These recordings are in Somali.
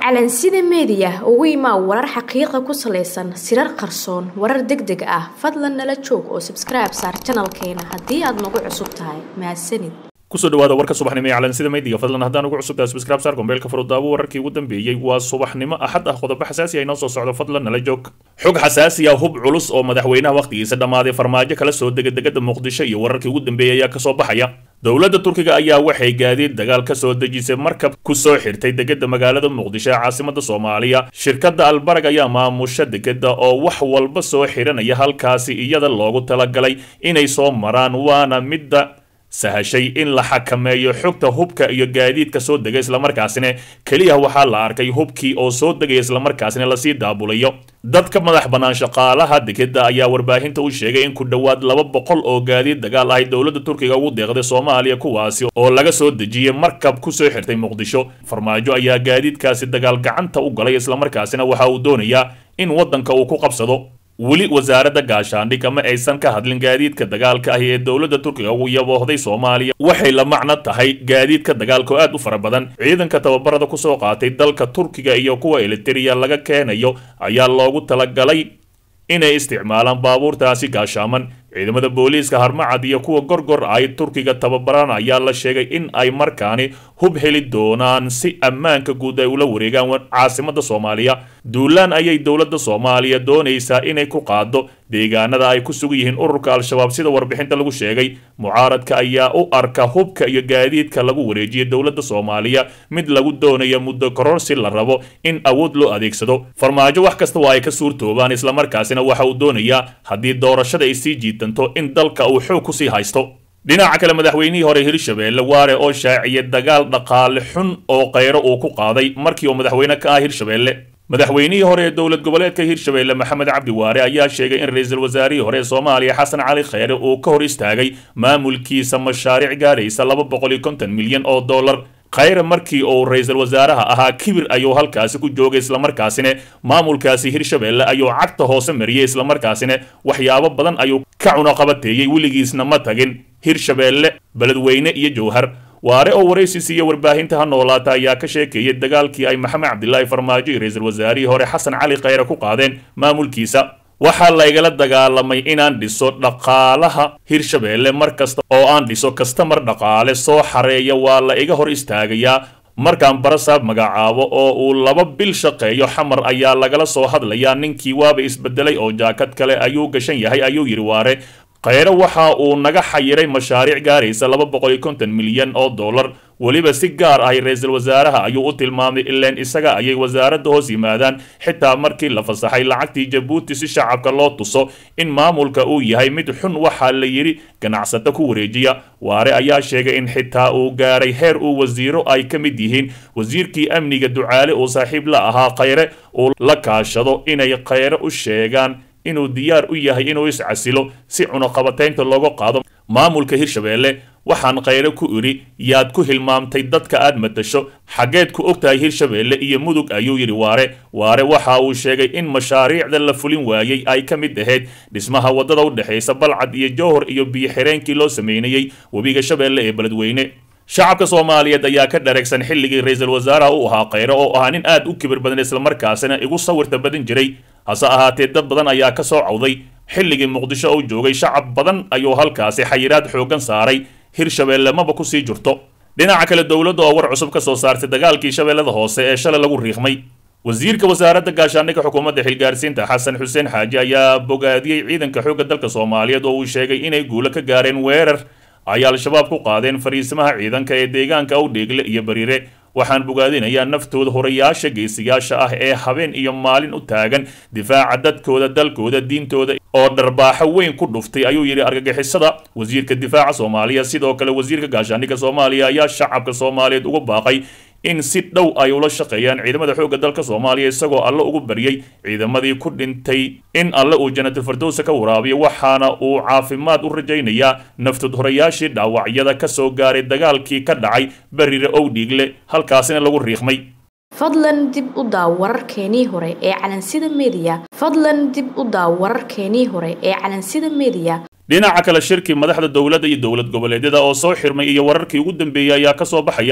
calansida meediya ugu imaa warar xaqiiqa ku salaysan sirar qarsoon warar deg deg ah fadlan nala joog oo sabskribe saar janalkeena haddii aad nagu cusub tahay mahadsanid kusoo dhawaada warka subaxnimo ee calansida meediga fadlan haddaan ugu cusubtahay subscribe saar gombeelka furudaawo wararkii ugu dambeeyey waa subaxnimo axad ah qodobo xasaasi ah inoo soo socdo fadlan nala joog xog xasaasi ah hub culus oo madaxweynaha wakhtigiisa dhammaaday farmaajo kala soo dega degada muqdisho iyo wararkii ugu dambeeyey ayaa kasoo baxaya dowladda turkiga ayaa waxay gaadiid dagaal ka soo dejisay markab ku soo xirtay degada magaalada muqdisho ee caasimada soomaaliya shirkadda albarag ayaa maamusha degada oo wax walba soo xiranaya halkaasi iyada loogu talagalay inay soo maraan waana midda sahashay in la xakameeyo xogta hubka iyo gaadiidka soo dega islamarkaasina keliya waxaa la arkay hubkii oo soo degaya islamarkaasina lasii daabulayo dadka madax bannaan shaqaalaha degeda ayaa warbaahinta u sheegay in ku dhowaad laba boqol oo gaadiid dagaal ay dowladda turkiga ugu deeqday soomaaliya kuwaasi oo laga soo dejiyey markab kusoo xirtay muqdisho farmaajo ayaa gaadiidkaasi dagaal gacanta u galay islamarkaasina waxa uu doonayaa in waddanka uu ku qabsado weli wasaaradda gaashaandhig ama aysan ka hadlin gaadiidka dagaalka ahi ee dowladda turkiga ugu yaboohday soomaaliya waxay la macno tahay gaadiidka dagaalka oo aad u fara badan ciidanka tababarada kusoo qaatay dalka turkiga iyo kuwa elitiriya laga keenayo ayaa loogu talagalay inay isticmaalaan baabuurtaasi gaashaaman ciidamada booliiska harmacad iyo kuwa gorgor ay turkiga tababaran ayaa la sheegay in ay markaani hub heli doonaan si ammaanka guud ay ula wareegaan caasimada soomaaliya duulaan ayay dowladda soomaaliya doonaysaa inay ku qaado deegaanada ay ku sugan yihiin ururka al-shabaab sida warbixinta lagu sheegay mucaaradka ayaa u arka hubka iyo gaadiidka lagu wareejiyay dowladda soomaaliya mid lagu doonayo muddo kororsi la rabo in awood loo adeegsado farmaajo wax kasta waa ay ka suurtoobaan islamarkaasina waxa uu doonayaa haddii doorashada ay sii jiitanto in dalka uu xoog kusii haysto dhinaca kale madaxweynihii hore hirshabeelle waare oo shaaciyay dagaal dhaqaale xun oo kheyro uu ku qaaday markii uu madaxweyne ka ah hirshabeelle madaxweynihii hore ee dowlad goboleedka hirshabeelle maxamed cabdi waare ayaa sheegay in ra-iisul wasaarihii hore ee soomaaliya xasan cali kheyre uu ka hor istaagay maamulkiisa mashaariic gaadhaysa laba boqol iyo konton milyan oo dollar khayre markii uu ra-iisul wasaaraha ahaa kibir ayuu halkaasi ku joogay islamarkaasina maamulkaasi hirshabeelle ayuu cagta hoose mariyey islamarkaasina waxyaabo badan ayuu ka cunoqabateeyey weligiisna ma tagin hirshabeelle beledweyne iyo jowhar waare oo waraysi siiya warbaahinta ha noolaata ayaa ka sheekeeyay dagaalkii ay maxamed cabdilaahi farmaajo iyo ra-iisul wasaarihii hore xasan cali khayre ku qaadeen maamulkiisa waxaa laygala dagaalamay inaan dhiso dhaqaalaha hirshabeelle mar kasta oo aan dhiso kastamar dhaqaale soo xareeya waa la iga hor istaagayaa markaan barasaab magacaabo oo uu laba bil shaqeeyo xamar ayaa lagala soo hadlayaa ninkii waaba isbedelay oo jaakad kale ayuu gashan yahay ayuu yidhi waare kheyre waxa uu naga xayiray mashaariic gaaraysa laba boqol iyo konton milyan oo dollar weliba si gaar ahy ra-iisul wasaaraha ayuu u tilmaamay ileen isaga ayay wasaaradda hoos yimaadaan xitaa markii la fasaxay lacagtii jabuuti si shacabka loo tuso in maamulka uu yahay mid xun waxaa la yidhi ganacsato ku wareejiya waare ayaa sheegay in xitaa uu gaaray heer uu wasiiro ay ka mid yihiin wasiirkii amniga ducaale uu saaxiib la ahaa kheyre uu la kaashado inay kheyre u sheegaan inuu diyaar u yahay inuu iscasilo si cunuqabataynta looga qaado maamulka hirshabeelle waxaan kheyre ku idhi yaad ku hilmaamtay dadka aad matasho xaggeed ku og tahay hirshabeelle iyo mudug ayuu yidhi waare waare waxa uu sheegay in mashaariicda la fulin waayey ay ka mid ahayd dhismaha waddada u dhexaysa balcad iyo jowhor iyo biyo-xireenkii loo sameynayey webiga shabeelle ee beledweyne shacabka soomaaliyeed ayaa ka dhareegsan xilligii ra-iisul wasaaraha u ahaa kheyre oo ahaa nin aad u kibir badan islamarkaasina igu sawirta badan jiray hase ahaatee dad badan ayaa ka soo cawday xilligii muqdisho uu joogay shacab badan ayuu halkaasi xayiraad xooggan saaray hirshabeelle maba kusii jirto dhinaca kale dowladda oo war cusub ka soo saartay dagaalkii shabeellada hoose ee shalay lagu riiqmay wasiirka wasaaradda gaashaandhigga xukuumadda xilgaarsiinta xasan xuseen xaaji ayaa bogaadiyey ciidanka xoogga dalka soomaaliyeed oo uu sheegay inay guulo ka gaareen weerar ay al-shabaab ku qaadeen fariisimaha ciidanka ee deegaanka awdheegle iyo bariire waxaan bogaadinayaa naftooda horayaasha geesiyaasha ah ee habeen iyo maalin u taagan difaaca dadkooda dalkooda diintooda oo dharbaaxo weyn ku dhuftay ayuu yidhi argagixisada wasiirka difaaca soomaaliya sidoo kale wasiirka gaashaandhigga soomaaliya ayaa shacabka soomaaliyeed uga baaqay in si dhow ay ula shaqeeyaan ciidamada xoogga dalka soomaaliya isagoo alle ugu baryey ciidamadii ku dhintay in alle uu janatulfardowsa ka waraabiyo waxaana uu caafimaad u rajaynayaa naftud horayaashii dhaawacyada ka soo gaaray dagaalkii ka dhacay berire owdhiigle halkaasina lagu riiqmay fadlan dib u daaw wararkeenii hore ee calansida meediya fadlan dib u daaw wararkeenii hore ee calansida meediya dhinaca kale shirkii madaxda dowladda iyo dowlad goboleedyada oo soo xirmay iyo wararkii ugu dambeeyey ayaa ka soo baxaya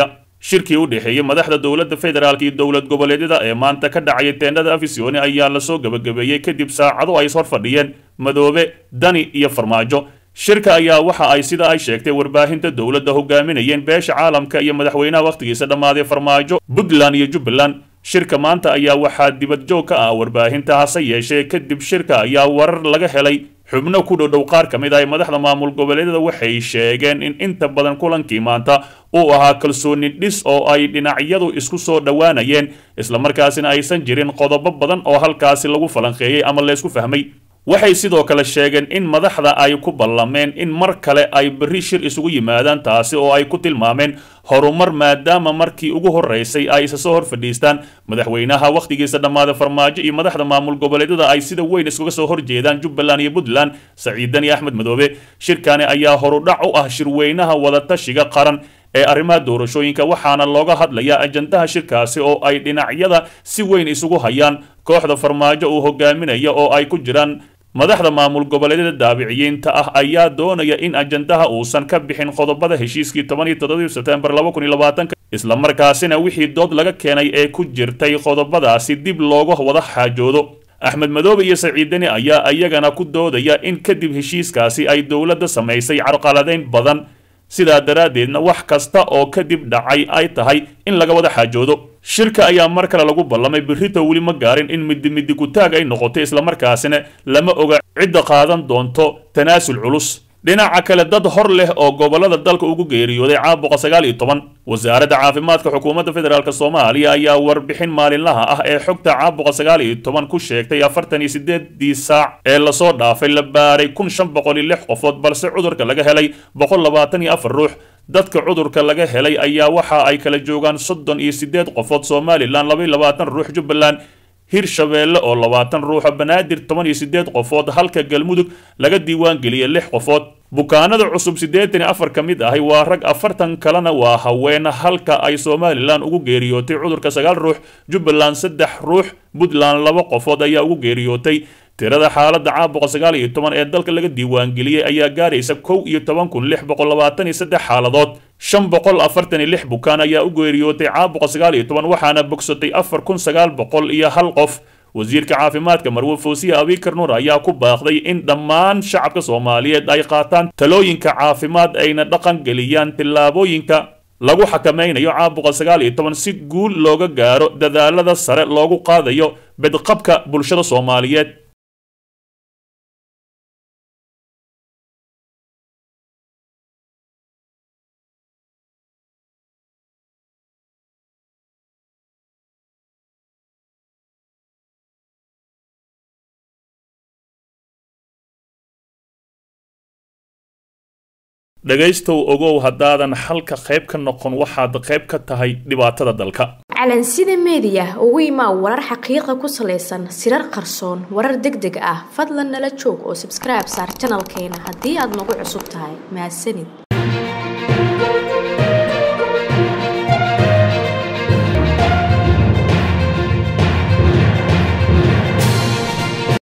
shirkii u dhexeeyey madaxda dowladda federaalk iyo dowlad goboleedyada ee maanta ka dhacaya teendhada afisyooni ayaa lasoo gabagabeeyey kadib saacado ay ishor fadhiyeen madoobe dani iyo farmaajo shirka ayaa waxa ay sida ay sheegtay warbaahinta dowladda hogaaminayeen beesha caalamka iyo madaxweynaha wakhtigiisa dhammaaday farmaajo puntland iyo jubbaland shirka maanta ayaa waxaa dibad joog ka ah warbaahinta hase yeeshee kadib shirka ayaa warar laga helay xubno ku dhodhow qaar ka mid ah madaxda maamul goboleedyada waxay sheegeen in inta badan kulankii maanta uu ahaa kalsooni dhis oo ay dhinacyadu isku soo dhowaanayeen islamarkaasina aysan jirin qodobo badan oo halkaasi lagu falanqeeyey ama laysku fahmay waxay sidoo kale sheegeen in madaxda ay ku ballameen in mar kale ay berri shir isugu yimaadaan taasi oo ay ku tilmaameen horumar maadaama markii ugu horreysay ay isa soo hor fadhiistaan madaxweynaha wakhtigiisa dhammaada farmaajo iyo madaxda maamul goboleedyada ay sida weyn iskaga soo horjeedaan jubbaland iyo puntland saciidan iyo axmed madoobe shirkani ayaa horudhac u ah shirweynaha wadatashiga qaran ee arrimaha doorashooyinka waxaana looga hadlayaa ajandaha shirkaasi oo ay dhinacyada si weyn isugu hayaan kooxda farmaajo uu hogaaminaya oo ay ku jiraan madaxda maamul goboleedyada daabiciyiinta ah ayaa doonaya in ajandaha uusan ka bixin qodobada heshiiskii toban iyo toddobadii sebtembar laba kun iyo labaatanka islamarkaasina wixii dood laga keenay ee ku jirtay qodobadaasi dib looga wada xaajoodo axmed madoobe iyo saciidani ayaa iyagana ku doodaya in kadib heshiiskaasi ay dowladda samaysay carqaladayn badan sidaa daraaddeedna wax kasta oo kadib dhacay ay tahay in laga wada xaajoodo shirka ayaa mar kale lagu ballamay berrito weli ma gaarin in midi midi kutaag ay noqoto islamarkaasina lama oga cidda qaadan doonto tanaasul culus dhinaca kale dad hor leh oo gobolada dalka ugu geeriyooday caabuqa sagaal iyo toban wasaaradda caafimaadka xukuumadda federaalk soomaaliya ayaa warbixin maalinlaha ah ee xogta caabuqa sagaal iyo toban ku sheegtay afartan iyo sideedii saac ee lasoo dhaafay la baaray kun shan boqol iyo lix qofood balse cudurka laga helay boqol labaatan iyo afar ruux dadka cudurka laga helay ayaa waxa ay kala joogaan soddon iyo sideed qofood somalilan laba iyo labaatan ruux jubbaland hirshabeelle oo labaatan ruuxa banaadir toban iyo sideed qofood halka galmudug laga diiwaan geliyay lix qofood bukaanada cusub siddeetan iyo afar ka mid ahi waa rag afartan kalena waa haween halka ay somalilan ugu geeriyootay cudurka sagaal ruux jubbaland saddex ruux puntland laba qofood ayaa ugu geeriyootay tirada xaaladda caabuqa sagaal iyo toban ee dalka laga diiwaangeliyey ayaa gaaraysa kow iyo toban kun lix boqol labaatan iyo saddex xaaladood shan boqol afartan iyo lix bukaan ayaa u geeriyootay caabuqa sagaal iyo toban waxaana bogsatay afar kun sagaal boqol iyo hal qof wasiirka caafimaadka marwe foosiye abikar nuur ayaa ku baaqday in dhammaan shacabka soomaaliyeed ay qaataan talooyinka caafimaad ayna dhaqan geliyaan tillaabooyinka lagu xakamaynayo caabuqa sagaal iyo toban si guul looga gaaro dadaalada sare loogu qaadayo bedqabka bulshada soomaaliyeed dhegaystow ogow haddaadan xalka qayb ka noqon waxaad qayb ka tahay dhibaatada dalka calansida meediya ugu imaa warar xaqiiqa ku salaysan sirar qarsoon warar deg deg ah fadlan nala joog oo sabskribe saar janalkeena haddii aad nagu cusub tahay mahadsanid